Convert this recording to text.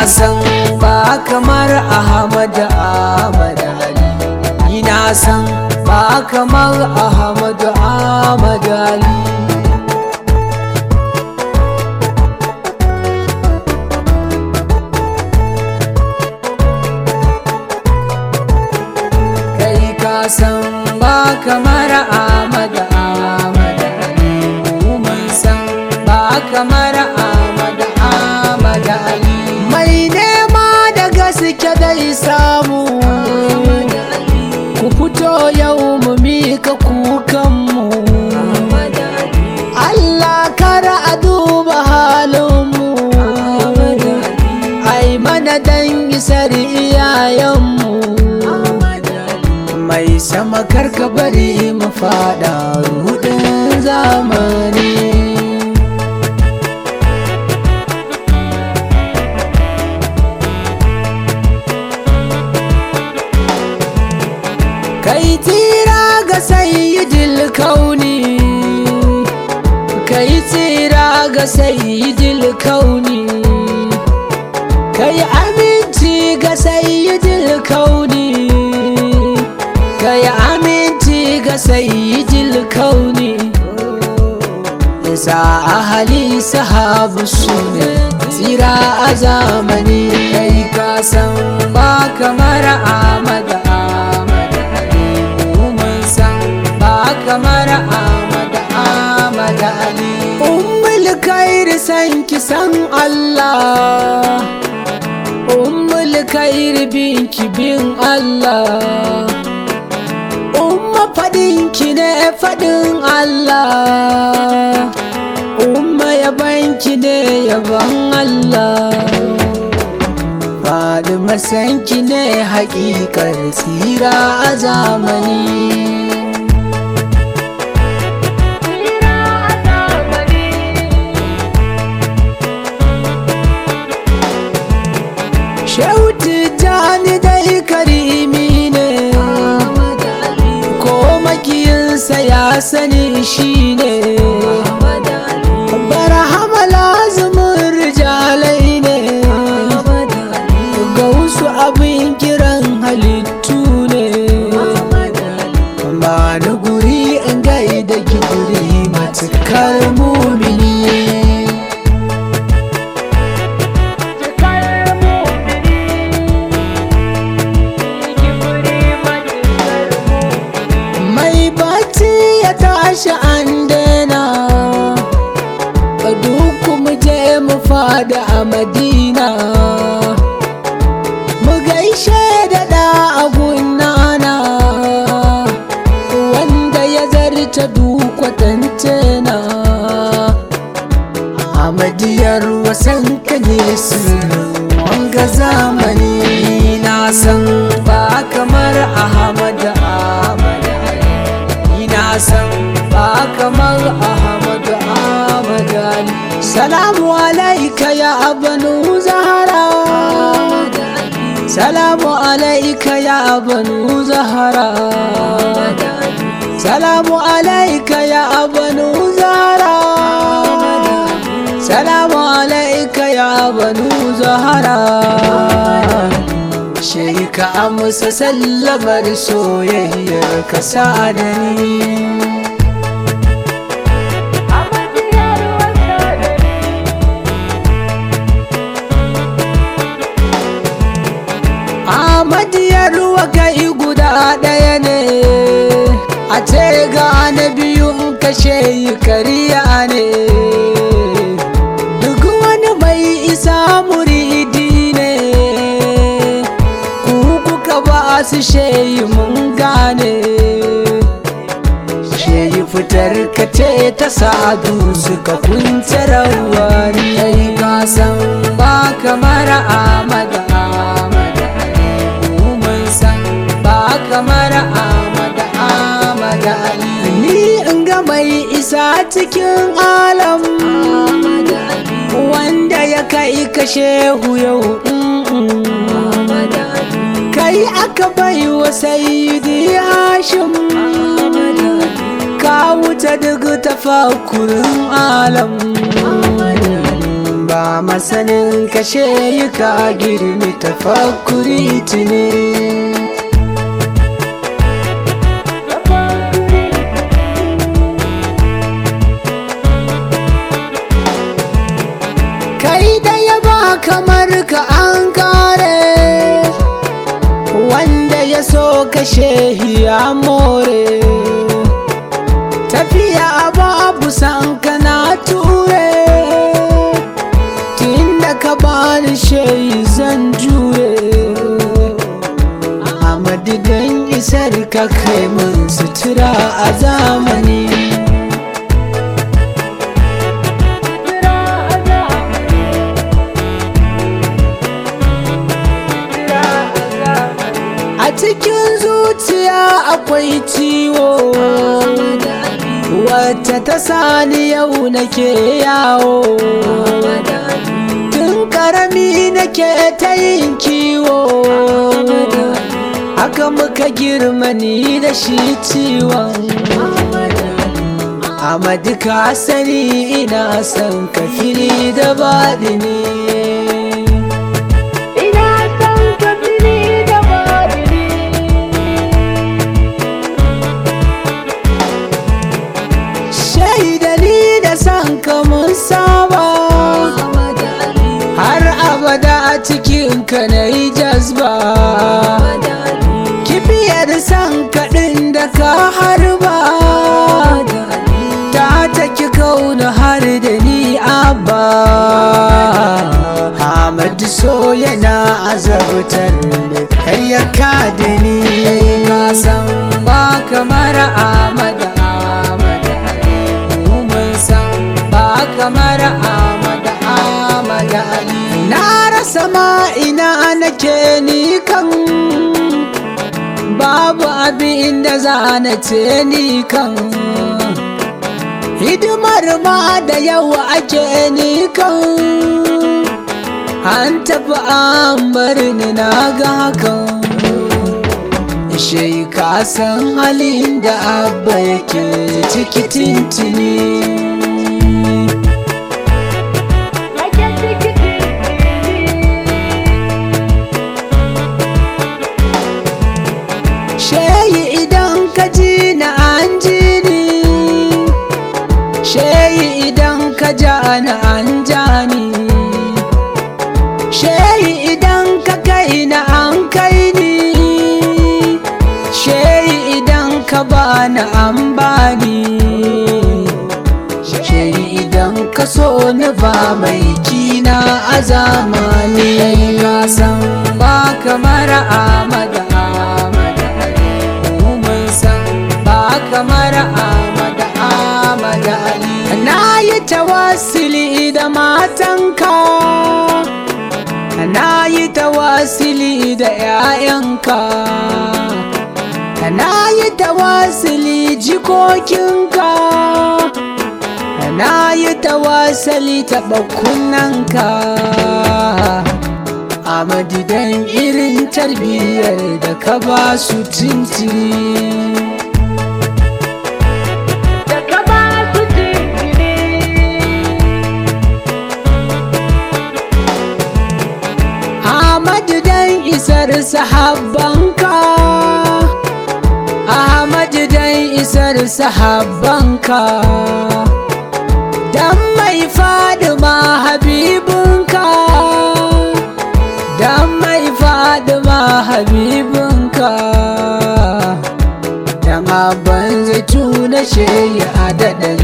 san ba kamar Ahmad Ahmad Ali ni na san ba kamar Ahmad Ahmad Ali kai ka san ba kamar Ahmad Ahmad Ali mu mun san ba kamar Ahmad Ahmad Ali mai nema da gaske dai samu ku fito yau mu mika kukanmu Allah kara a duba halinmu ai mana dan isar iyayenmu mai sama karka bari mu fada rudin zamani kai tsira ga sayyidil kauni kai tsira ga sayyidil kauni kai aminci ga sayyidil kauni kai aminci ga sayyidil kauni isa ahali sahabu su ne tsira a zamani kai ka san ba kamar Ahmad Ahmad Ali mu mun san ba kamar Ahmad Ahmad Ali ummul khair san ki san Allah ummul khair bin ki bin Allah umma fadin ki ne fadin Allah umma yaban ki ne yaban Allah faɗi masanki ne haƙiƙar tsira a zamani Shauti jani dai karimi ne ko makiyinsa ya sani shi ne barhama lazumin rijalai ne ga wasu abin kiran halittu ne ba ni guri in gaida gidiri matukar mumini mai bacci ya tashi an daina duk mu je mu fada a madina mu gaishe da da agunana wanda ya zarta dukwatance na amadiyar wasan ka ne sirrin wanga zamani na san ba kamar ahmad ahmad Ali. ni na san ba kamar ahmad ahmad Ali. salamu alaika ya banu zahara salamu alaika ya banu zahara salamu alaika ya banu zahara salamu alaika ya banu zahara shi ka amsa sallamar soyayyar ka sa da ni Ahmadiyar ruwa kai guda ɗaya ne a ce ga na biyun kashe yi kariya ne duk wani mai isa muridi ne ku kuka ba su sheyi mun gane sheyi fitar ka ce ta sadu suka kunce rawa ne kasan ba kamar Ahmad Ahmad Ali mu mun san ba kamar Ahmad Ahmad Ali ni in ga mai isa cikin alam wanda ya kai ka shehu yau kai aka bai wa sayyidi hashim ka wuce duk tafakurin alam ba masanin kashe yi ka girmi tafakkuri tuni kai da ya ba kamar ka an kare wanda ya so kashe ya more tafiya babu san kana ture tunda ka bani shayi zan jure a madidan isar ka kai mun sutura a zamani a cikin zuciya akwai ciwo wacce ta sani yau nake yawo tun karami nake ta yin kiwo haka muka girma ni da shi ciwon Amadu ka sani ina son ka fili da baɗini Ina son ka fili da baɗini shaidani da son ka mun saba har abada a cikin ka na yi jazba kibiyar son kaɗin da ka harba ta taki kauna har da ni abba Ahmadu so yana azabtar da kayyaka da ni ka san ba kamar Ahmadu Ahmadu Ali mun san ba kamar Ahmadu Ahmadu Ali na rasa ma ina nake ni kan babu abin da za na ce ni kan hidimar ma da yawa ake ni kan an tafi an bar ni na ga hakan shai ka san halin da abba yake ciki tintini Ake ciki Sheyi idan ka ji na an ji ni Sheyi idan ka ja na an ja ni Sheyi idan ka kai na an kai ni Sheyi idan ka ba na an ba ni Sheyi idan ka so ni ba mai kina a zamani Ka san ba kamar Ahmad Ahmad Ali mu mun san ba kamar Ahmad Ahmad Ali na yi tawassuli da matanka na yi tawassuli da 'ya'yanka na yi tawassuli jikokinka na yi tawassali taɓa kunnanka a madidan irin tarbiyyar da ka ba su tintini da ka ba su jinkiri Ahmadu dan isar sahabbanka Ahmadu dan isar sahabbanka Dan mai fadima habibinka Dan mai fadima habibinka Dan abban zai tuna sheyi a daɗa